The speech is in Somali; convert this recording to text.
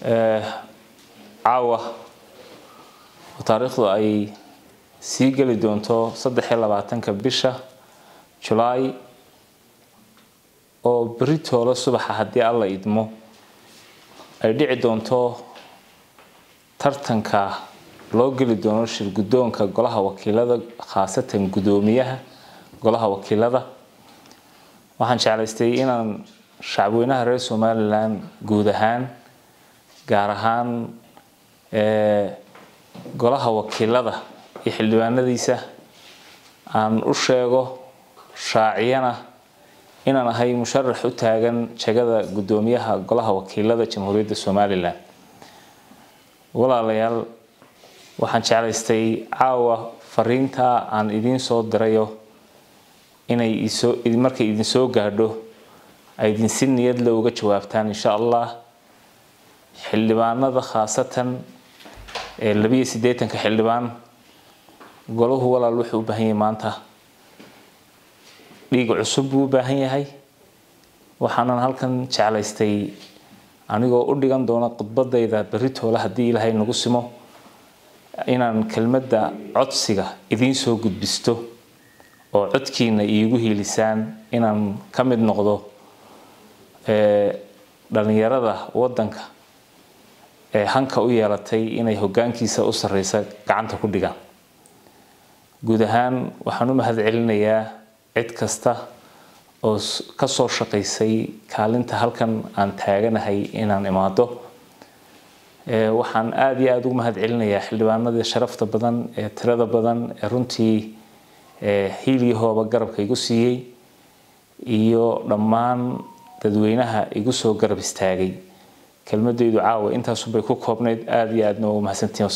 caawa oo taariikhdu ay sii geli doonto saddex iyo labaatanka bisha julaay oo beri toolo subaxa haddii alla idmo ay dhici doonto tartanka loo geli doono shir guddoonka golaha wakiilada khaasatan guddoomiyaha golaha wakiilada waxaan jeclaystay inaan shacabweynaha reer somalilan guud ahaan gaar ahaan golaha wakiilada iyo xildhibaanadiisa aan u sheego shaaciyana inaan ahay musharax u taagan jegada guddoomiyaha golaha wakiilada jamhuuriyadda somalilan walaalayaal waxaan jeclaystay caawa fariinta aan idiin soo dirayo inay markay idin soo gaadho ay idin si niyadle uga jawaabtaan insha allah xildhibaanada khaasatan ee labiyo siddeetanka xildhibaan golahu walaal wuxuu u baahan yahay maanta dhiig cusub buu u baahan yahay waxaanan halkan jeclaystay anigoo u dhigan doona khudbadayda berri toole haddii ilaahay nagu simo inaan kelmadda codsiga idiin soo gudbisto oo codkiina iigu hiilisaan inaan ka mid noqdo dhalinyarada waddanka ee hanka u yeelatay inay hoggaankiisa u sarreysa gacanta ku dhigaan guud ahaan waxaan u mahad celinayaa cid kasta oo ka soo shaqaysay kaalinta halkan aan taaganahay inaan imaado waxaan aada iyo aada ugu mahad celinayaa xildhibaanadii sharafta badan ee tirada badan ee runtii hiilyahooba garabka igu siiyey iyo dhammaan dadweynaha igu soo garab istaagay kelmadaydu caawa intaasunbay ku koobnayd aada iyo aadna waa umahadsantiin